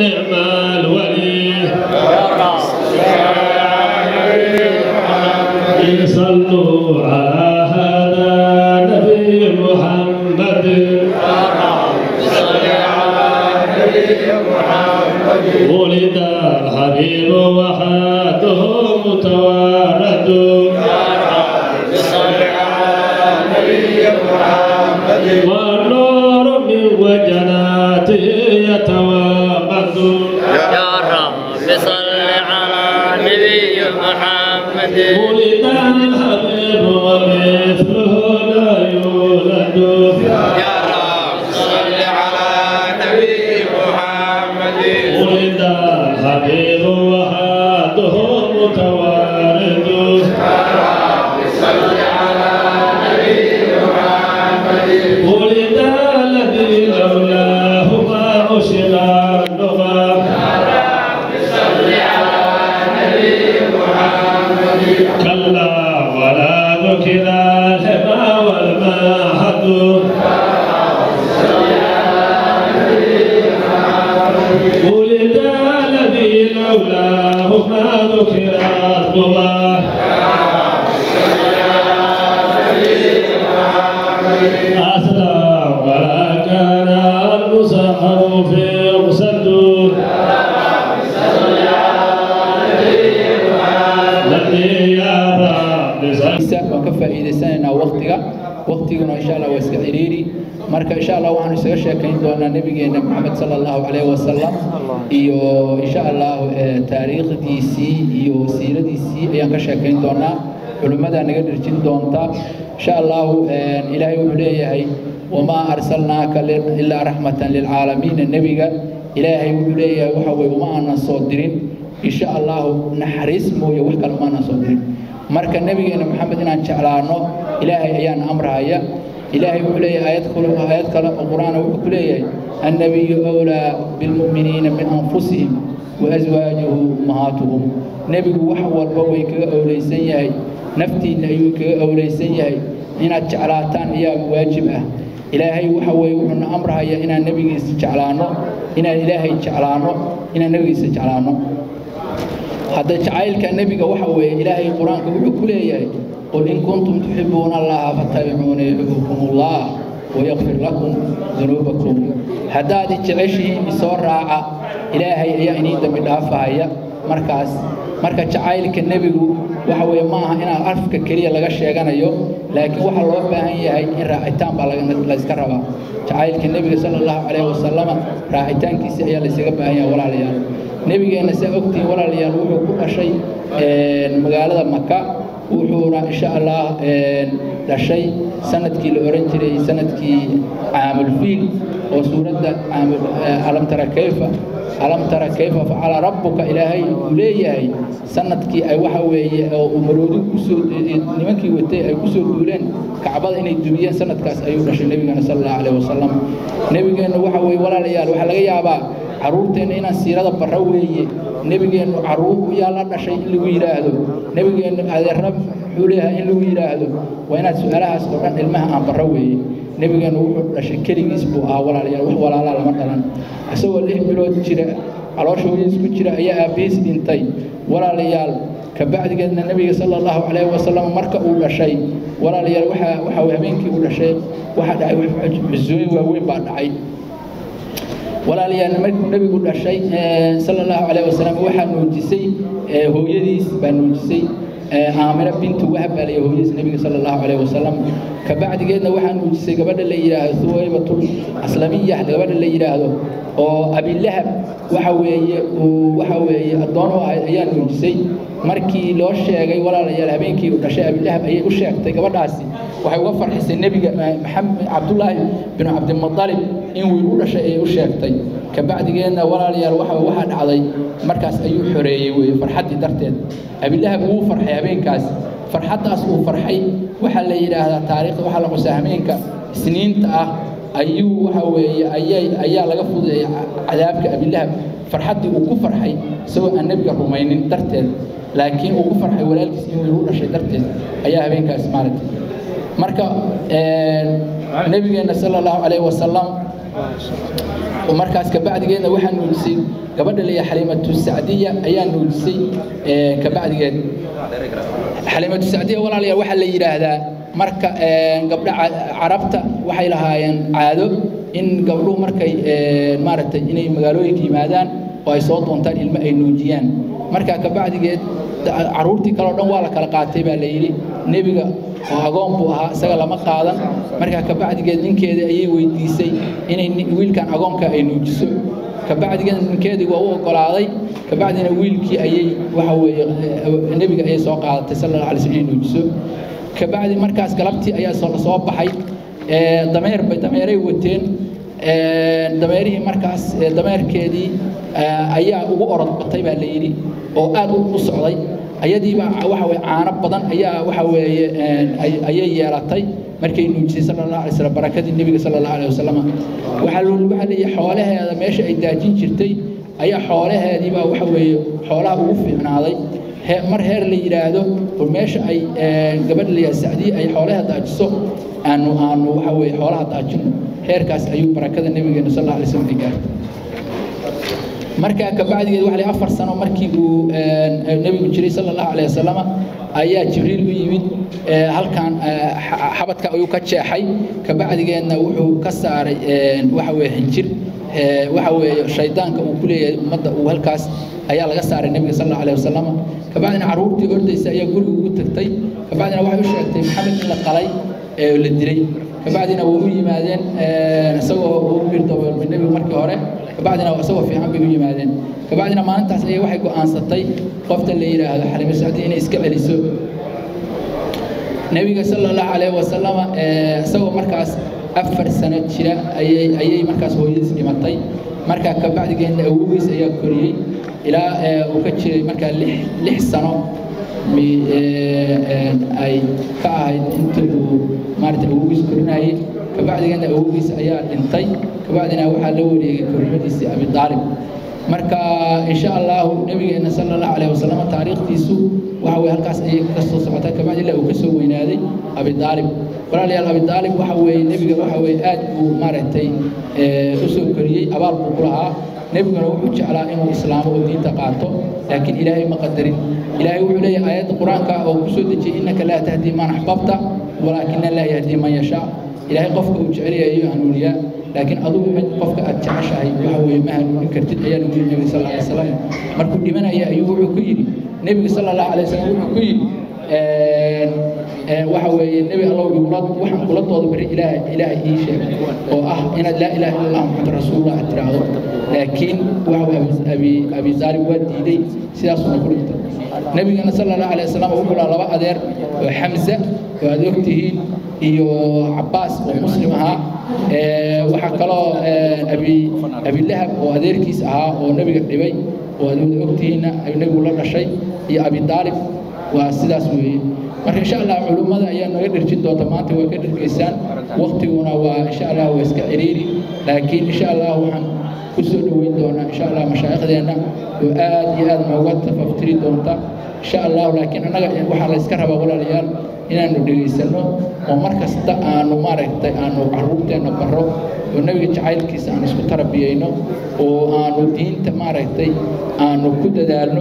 نعم الولي صلوا على هذا نبي محمد ولد الحبيب وحاده متوارد والنور من وجناته يتوامد يا رب صل على نبي محمد ولد الحبيب ومثله لا يولد يا رب صل على نبي محمد ولد الحبيب وحاده متوارد ولد الذي لولاه ما أشر اللغة كلا ولا ذكر الهما والمهد ولد الذي لولاه ما ذكر اللغة أسلم ولا كان المسخر في مصدور الذي يرى isa waan ka faa'iidaysanaynaa waqtiga waqtiguna insha allah waa iska ciriiri marka insha allah waxaanu isaga sheekayn doonaa nabigeena maxamed sala allahu calayhi wasalam iyo insha allah eh, taariikhdiisii iyo siiradiisii ayaan ka sheekayn doonaa culimmadaa naga dhirjin doonta insha allahu eh, ilaahay wuxuu leeyahay wamaa arsalnaaka li- ilaa raxmatan lilcaalamiina nebiga ilaahay wuxuu leeyahay waxa weye uma aanan soo dirin insha allahu naxariis mooye wax kale uma aanan soo dirin marka nabigeena maxamed inaan jeclaano ilaahay ayaan amrahaya ilaahay wuxuu leeyahay aayad kale aayad kale oo qur-aana wuxuu ku leeyahay annabiyu awlaa bilmu'miniina min anfusihim waaswaajuhu ummahaatuhum nebigu wax walba way kaga owleysan yahay naftiinna ayuu kaga owleysan yahay inaad jeclaataan ayaa waajib ah ilaahay waxa weeye wuxuuna amrahaya inaan nebigiisa jeclaano inaan ilaahay jeclaano inaan nebigiisa jeclaano hadda jacaylka nebiga waxa weeye ilaahay qur-aanka wuxuu ku leeyahay qul in kuntum tuxibuuna allaha fattabicuuna yuxibbukum allah wayakfir lakum dunuubakum haddaad jeceshihiin isoo raaca ilaahay ayaa inii dambi dhaafahaya markaas marka jacaylka nebigu waxa weeye ma aha inaan afka keliya laga sheeganayo laakiin waxaa loo baahan yahay in raacitaan baa laga- layska rabaa jacaylka nebiga sala allahu calayhi wasalama raacitaankiisa ayaa laysaga baahan yahay walaalayaal nebigeenna saa ogtihiin walaalayaal wuxuu ku dhashay een, magaalada maka wuxuuna insha allah een, dhashay sanadkii la oran jiray sanadkii caamulfiil oo suuradda caamul eh, alam tara kayfa alam tara kayfa facala rabbuka ilaahay uu leeyahay sanadkii ay waxa weeye oo uu maroodi kusoo nimankii watay ay kusoo duuleen kacbada inay dumiyeen sanadkaas ayuu dhashay nebigeena sala allahu calayhi wasalam nebigeenna waxa weeye walaalayaal waxaa laga yaabaa carruurteenna inaan siirada barro weeye nebigeennu carruur yaa la dhashay in lagu yidhaahdo nebigeennu adeerra muxuu leeyahay in lagu yidhaahdo waa inaad su-aalahaas oo dhan ilmaha aan barro weeye nebigeennu wuxuu dhashay keligiis buu ahaa walaalayaal wax walaalaa lama dhalan isagoo lix bilood jira caloosha hooyadiis ku jira ayaa aabbihiis dhintay walaalayaal kabacdigeedna nebiga sala allahu calayhi wasalam marka uu dhashay walaalayaal waxaa waxa weye habeenkii uu dhashay waxaa dhacay cusooyin waaweyn baa dhacay walaalayaal markuu nebigu dhashay eh, sala allahu calayhi wasalam waxaa nuujisay eh, hooyadiis baa nuujisay eh, aamina bintu wahab baa layay hooyadiis nebiga sala allahu calayhi wasalam kabacdigeedna waxaa nuujisay gabadha la yidhaahdo suwaybatul aslamiya gabadha la yidhaahdo oo abilahab waxa weeye uu waxa weeye addoon u ahayd ayaa nuujisay markii loo sheegay walaalayaal habeenkii uu dhashay abilahab ayay u sheegtay gabadhaasi waxay uga farxisay nebiga eh, maxamed cabdullaahi binu cabdimutalib in wiil u dhashay ayay u sheegtay kabacdigeedna walaalayaal waxa waxaa dhacday markaas ayuu xoreeyey weeye farxaddii darteed abilahab wuu farxay habeenkaas farxaddaas uu farxay waxaa la yidhaahdaa taariikhda waxaa la qusaa habeenka isniinta ah ayuu waxa weeye ayay ayaa laga fudeeyay cadaabka abilahab farxaddii uu ku farxay isagoo aan nebiga rumaynin darteed laakiin uu ku farxay walaalkiis in wiil u dhashay darteed ayaa habeenkaas maaragtay marka nebigeenna sala allahu calayhi wasalam markaas kabacdigeedna waxaa nuujisay gabadha leeya xaliimatu sacdiya ayaa nuujisay kabacdigeed xaliimatu sacdiya walaalayaal waxaa la yidhaahdaa marka gabdha carabta waxay lahaayeen caado in gabdhuhu markay maaragtay inay magaalooyinka yimaadaan oo ay soo doontaan ilmo ay nuujiyaan markaa kabacdigeed caruurtii kale o dhan waa la kala qaatay baa la yidhi nebiga oo agoon buu ahaa isaga lama qaadan markaa kabacdigeed ninkeeda ayay weydiisay inay wiilkan agoonka ay nuujiso kabacdigeed ninkeedii waa u ogolaaday kabacdina wiilkii ayay waxa weeye nebiga ayay soo qaadatay sala allah alay slam inay nuujiso kabacdi markaas galabtii ayaa soo soo baxay dameer bay dameeray wateen dameerihii markaas dameerkeedii ayaa ugu orod batay baa la yidhi oo aad u socday ayadiiba waxa weye caano badan ayaa waxa weeye ayay yeelatay markay nuujisay sala allah alay slam barakadii nebiga sala allah alayh wasalam waxaa loo waxaa leeyahay xoolaheeda meesha ay daajin jirtay ayaa xoolaheediibaa waxa weeye xoolaha ugu fiicnaaday mar heer la yidhaahdo oo meesha ay gabadha la yidhahdo sacdiye ay xoolaha daajiso aanu aanu waxa weeye xoolaha daajino heerkaas ayuu barakada nebigeena sal alla alay slam ay gaartay markaa kabacdigeed waxa la afar sano markii uu nebigu jiray sala allahu alayh wasalama ayaa jibriil u yimid halkan xabadka ayuu ka jeexay kabacdigeedna wuxuu ka saaray waxa weeye xinjir waxa weeye shaydaanka uu ku leeyahay ummadda uu halkaas ayaa laga saaray nebiga sal allahu alayh wasalam kabacdina carruurtii ordaysa ayaa guriga ugu tagtay kabacdina waxay u sheegtay maxamed in la qalay ee la dilay kabacdina way u yimaadeen isagoo ugu birdaboolmay nebigu markii hore kabacdina isagoo fiican bay u yimaadeen kabacdina maalintaas ayay waxay go'aansatay qofta la yidhaahdo xalimo sacdi inay iska celiso nebiga sala allahu calayhi wasalama isagoo markaas afar sano jira ayay ayay markaas hooyadiis dhimatay markaa kabacdigeedna awowgiis ayaa koriyey ilaa uu ka jiray markaa lix lix sano ay ka ahayd inta uu maarata awowgiis korinayay kabacdigeedna awowgiis ayaa dhintay kabacdina waxaa la wareegay korimadiisii abi aalib marka insha allahu nabigeena sala allahu calayhi wasalam taariikhdiisu waxa weye halkaas ayay ka soo socotaa kabacdi ilaa uu ka soo weynaaday abi aalib walaalayaal abi aalib waxa weeye nebiga waxa weeye aad buu maaragtay u soo koriyey abaal buu ku lahaa nebiguna wuxuu jeclaa inuu islaamo oo diinta qaato laakiin ilaahay ma qadarin ilaahay wuxuu leeyahay aayadda qur-aanka oo ku soo dejiyey innaka laa tahdii man axbabta walaakina laa yahdii man yashaa ilaahay qofka uu jecel yahay ayuu hanuuniyaa laakiin adugu mid qofka aad jeceshahay waxa weeye ma hanuunin kartid ayaa lagu yidhi nebiga sal alla alay wasalam markuu dhimanaya ayuu wuxuu ku yidhi nebiga sala allahu alay wasalam wuxuu ku yidhi waxa weeye nebi allow igula waxaan kula dooda bari ilaahay ilaahay ii sheeg oo ah inaad laa ilaha illa allah muxamad rasuulullah aad tiraahdo laakiin waxa abi abi zaalib waa diiday sidaasuna ku dhintay nebigana sala allahu alay wasalam wuxuu lahaa laba adeer oo xamza oo aad ogtihiin iyo cabaas oo muslim ahaa waxaa kaloo abi abilahab oo adeerkiis ahaa oo nebiga dhibay oo aad wada ogtihiinna nebigu la dhashay iyo abi daalib waa sidaas weeye marka insha allah culummada ayaa naga dherjin doonta maanta waa ka dhergeysaan waktiguna waa insha allah waa iska ciriiri laakiin insha allah waxaan ku soo dhoweyn doonaa insha allah mashaaikhdeenna oo aad iyo aad nooga tafaftiri doonta insha allah laakiin annaga waxaa la iska rabaa walaalayaal inaanu dhegaysano oo mar kasta aanu maaragtay aanu carruurteenna barro oo nebiga jacaylkiisa aan isku tarbiyeyno oo aanu diinta maaragtay aanu ku dadaalno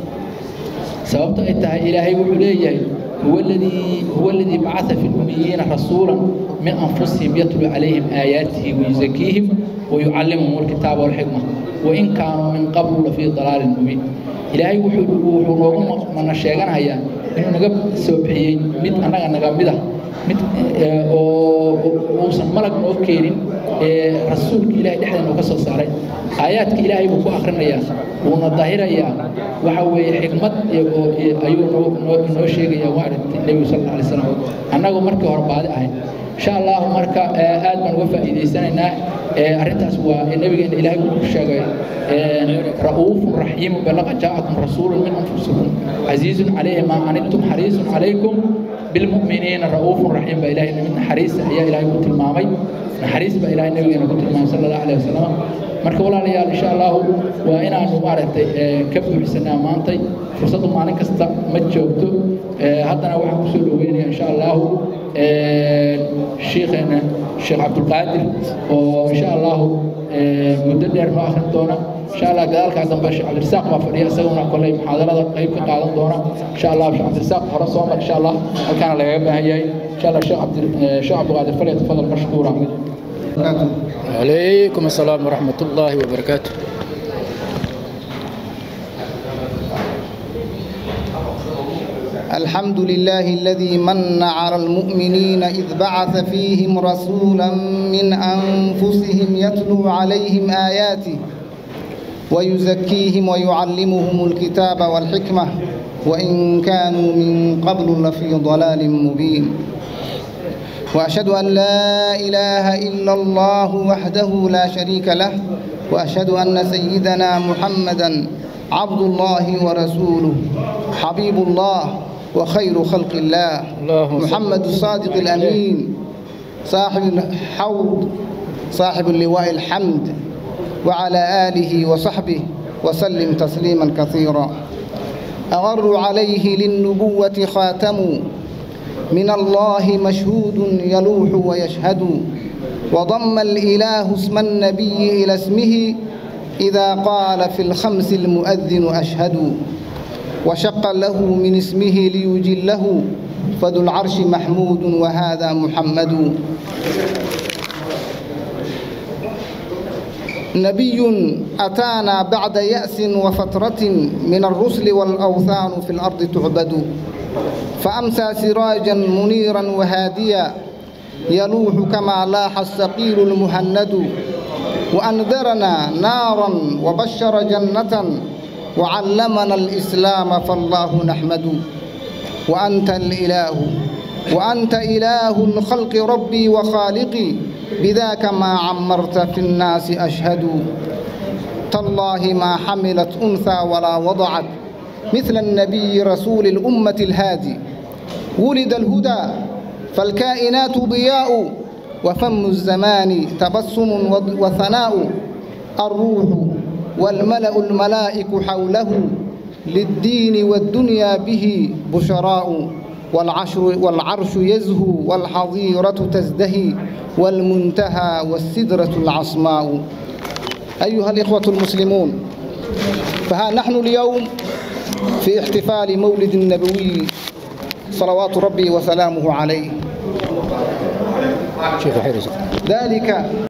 sababto ay tahay ilaahay wuxuu leeyahay هو الذي هو الذي بعث في الأميين رسولا من أنفسهم يتلو عليهم آياته ويزكيهم ويعلمهم الكتاب والحكمة وإن كانوا من قبل لفي ضلال مبين إلهي وحو نوغو من الشيغان هيا إنه نقب سوبحيين مد أنا نقب mid oo uusan malag noo keenin rasuulka ilaahay dhexdeena uu ka soo saaray aayaadka ilaahay buu ku akrinayaa wuuna dahirayaa waxa weeye xikmad ayuu noo sheegayaa maaragtay nebigu sal alla alay slam annagu markii hore baadi ahayn insha allahu marka aad baan uga faa'iidaysanaynaa arrintaas waa nebigeena ilaahay uu ku sheegay ra'uufun raxiimu balaqa jaa'akum rasuulun min anfusikum casiizun calayhi maa canidtum xariisun calaykum bilmu'miniina ra'uufun raxiim baa ilaahay mid naxariis ayaa ilaahay ku tilmaamay naxariis baa ilaahay nebigeena ku tilmaamay sala allahu alayhi wasalam marka walaalayaal insha allahu waa inaanu maaragtay ka buuxsanaa maantay fursaddu maalin kasta ma joogto haddana waxaan kusoo dhaweynaya insha allahu shiikheena sheekh cabdulqaadir oo insha allahu muddo dheer noo akhrin doona insha allah gadaalkaa dambe sheekh cabdirasaaq baa fadhiya isaguna kolley muxaadarada qayb ka qaadan doona insha allah sheekh cabdirasaaq hore soo mar insha allah halkaana lagaga baahan yahay insha allah sheekh cabdi sheekh cabdulqaadir falyatafadal mashkuura عليكم السلام ورحمة الله وبركاته الحمد لله الذي من على المؤمنين إذ بعث فيهم رسولا من أنفسهم يتلو عليهم آياته ويزكيهم ويعلمهم الكتاب والحكمة وإن كانوا من قبل لفي ضلال مبين وأشهد أن لا إله إلا الله وحده لا شريك له وأشهد أن سيدنا محمدا عبد الله ورسوله حبيب الله وخير خلق الله محمد الصادق الأمين صاحب الحوض صاحب اللواء الحمد وعلى آله وصحبه وسلم تسليما كثيرا أغر عليه للنبوة خاتم من الله مشهود يلوح ويشهد وضم الإله اسم النبي إلى اسمه إذا قال في الخمس المؤذن أشهد وشق له من اسمه ليجله فذو العرش محمود وهذا محمد نبي أتانا بعد يأس وفترة من الرسل والأوثان في الأرض تعبد فأمسى سراجا منيرا وهاديا يلوح كما لاح السقيل المهند وأنذرنا نارا وبشر جنة وعلمنا الإسلام فالله نحمد وأنت الإله وأنت إله الخلق ربي وخالقي بذاك ما عمرت في الناس أشهد تالله ما حملت أنثى ولا وضعت مثل النبي رسول الأمة الهادي ولد الهدى فالكائنات ضياء وفم الزمان تبسم وثناء الروح والملأ الملائك حوله للدين والدنيا به بشراء والعشر والعرش يزهو والحظيرة تزدهي والمنتهى والسدرة العصماء أيها الإخوة المسلمون فها نحن اليوم في احتفال مولد النبوي صلوات ربي وسلامه عليه شيخ حيرز ذلك